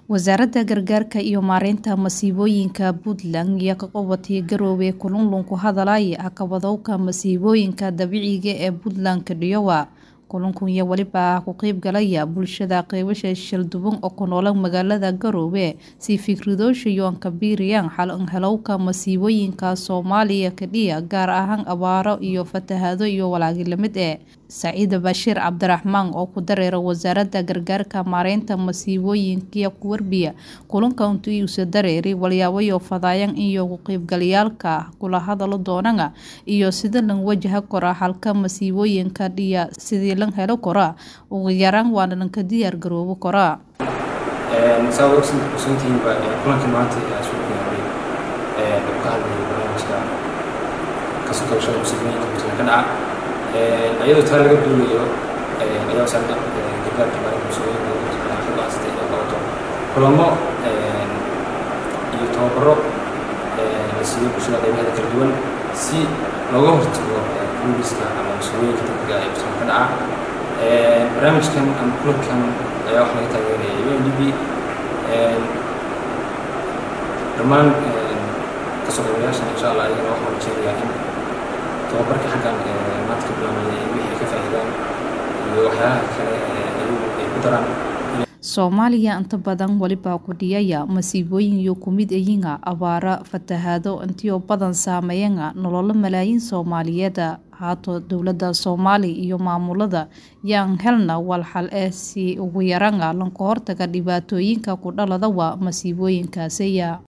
wasaaradda gargaarka iyo maareynta masiibooyinka puntland ayaa ka qabatay garoowe kulunlun ku hadalaya caqabadowga masiibooyinka dabiiciga ee puntland kadhiyowa kulankan iyo weliba ku qeyb galaya bulshada qeybasha shalduban oo ku noola magaalada garoowe si fikradoosha iyo ankabiiriyaan xal helowka masiibooyinka soomaaliya kadhiya gaar ahaan abaaro iyo fatahaado iyo walaagi lamid eh saciid bashiir cabdiraxmaan oo ku dareera wasaaradda gargaarka maareynta masiibooyinka ku warbiya kulanka intuusa dareeri walyaabayo fadaayan iyo ku qeybgalayaalka kula hadalo doonana iyo sida lan wajaha kora halka masiibooyinka dhiya sidii lan helo kora ugu yaraan waana lanka diyaar garoobo kora saa ogsantihiinba kulankii maanta ayaa soo gaaray oo ka hadlayay barnaamijka kasoo kabashada masiibooyinka puntland ka dhaca iyadoo taa laga duulayo ayaa wasaaradda gargaarka maalinta masiibooyinka ka go'aansatay inay qabato kulamo iyo tababaro la siiyo bulshada qaybaheeda kala duwan si looga hortago kuliska ama masiibooyinka degdega ee puntland ka dhaca barnaamijkan ama kulankan ayaa waxaa laga taageeraya u n d b dhammaan kasoo qaybayaashan insha allah ayagana waxaan rajeynayaa in tababarka xaggan maanta ka bilaabaya wixii ka faa'iidaan iyo waxyaalaha kale ayagu ay ku daraan soomaaliya inta badan weliba kudhiyaya masiibooyin iyo kumid ayinga abaara fatahaado intiyo badan saameeyana nololo malaayiin soomaaliyeeda haato dowladda soomaaliya iyo maamulada yaan helna walxal eh si ugu yarana lanka hortaga dhibaatooyinka ku dhaladawa masiibooyinkaasiya